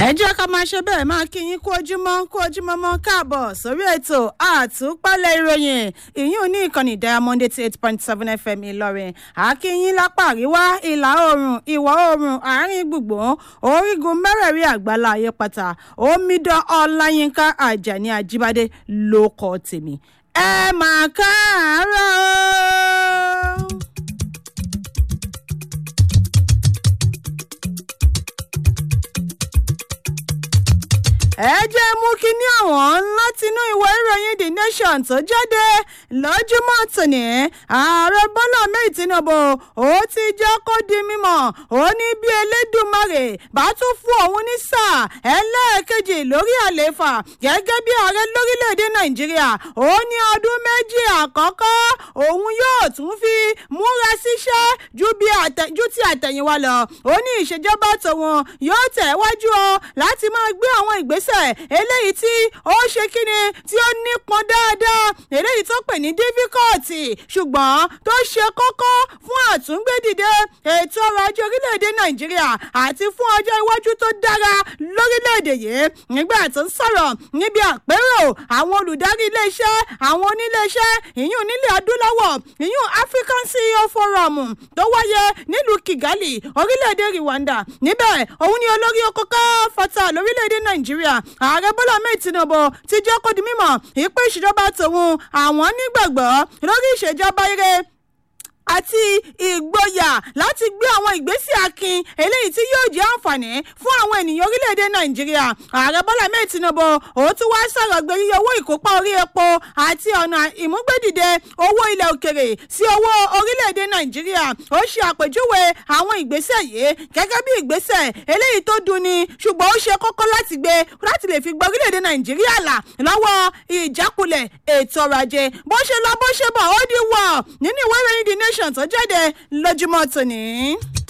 ẹ jẹ́ ká máa ṣe bẹ́ẹ̀ máa kí yín kú ojúmọ́ kú ojúmọ́ mọ́ káàbọ̀ sórí ètò àtúpalẹ̀ ìròyìn ìyún ní ìkànnì diamond eighty eight point seven fm ìlọrin àkíyín lápá àríwá ìlà oòrùn ìwọ̀ oòrùn àárín gbùngbùn orígun mẹ́rẹ̀ẹ̀rin àgbàlá ayé pátá omidan ọláyínká àjàní ajíbádé ló kọ́ tèmi ẹ máa káàárọ̀. ẹ jẹ́ mú kínní àwọn látinú ìwé ìròyìn the nation tó jáde lójúmọ́ tòní ààrẹ bọ́lá mẹ́rin tinubu ó ti jẹ́ kó di mímọ́ ó ní bí elédùnmarè bá tún fún òun ní sáà ẹlẹ́ẹ̀kejì lórí àlééfà gẹ́gẹ́ bí ààrẹ lórílẹ̀‐èdè nàìjíríà ó ní ọdún méjì àkọ́kọ́ òun yóò tún fi múra síṣẹ́ ju ti àtẹ̀yìnwá lọ ó ní ìṣèjọba tòun yóò tẹ̀ wájú o láti máa gbé àwọn ìgbésẹ̀ eléyìí tí ó ṣe kíni tí ó nípọn dáadáa eléyìí tó pè ní dífíkọ́ọ̀tì ṣùgbọ́n tó ṣe kókó fún àtúngbédìde ètò ọrọ̀ ajé orílẹ̀-èdè nàìjíríà àti fún ọjọ́ iwájú tó dára lórílẹ̀-èdè yìí nígbà tó ń sọ̀rọ̀ níbi àpérò àwọn olùdarí iléeṣẹ́ àwọn oníléeṣẹ́ ìyún nílẹ̀ adúláwọ̀ ìyún african ceo forum tó wáyé nílùú kigali orílẹ̀-èdè rwanda níbẹ̀ òun ni olórí okòkò fata lórílẹ̀-èdè nàìjíríà ààrẹ bọ́lá mẹ́ẹ̀ tinubu ti jẹ́ kó di mímọ̀ ìpín ìṣèjọba tòun àwọn nígbàgbọ́ lórí ìṣèjọba ire àti ìgboyà láti gbé àwọn ìgbésẹ̀ akin eléyìí tí yóò jẹ́ àǹfààní fún àwọn ènìyàn orílẹ̀-èdè nàìjíríà ààrẹ bọ́lá mẹ́ẹ̀ tinubu òun tún wá sọ̀rọ̀ gbé yíyọ owó ìkópa orí epo àti ọ̀nà ìmúgbédìde owó ilẹ̀ òkèrè sí owó orílẹ̀-èdè nàìjíríà ó ṣe àpèjúwe àwọn ìgbésẹ̀ yìí gẹ́gẹ́ bí ìgbésẹ̀ eléyìí tó dunni ṣùgbọ́n ó ṣe kókó láti gbé láti lè fi gba orílẹ̀-èdè nàìjíríà là lọ́wọ́ ìjákulẹ̀ ètò ọrọ̀ ajé bó ṣe lọ bó ṣe bọ̀ ó di wọ̀ nínú ìwé ìròyìn the nation tó jáde lójúmọ́ tòní.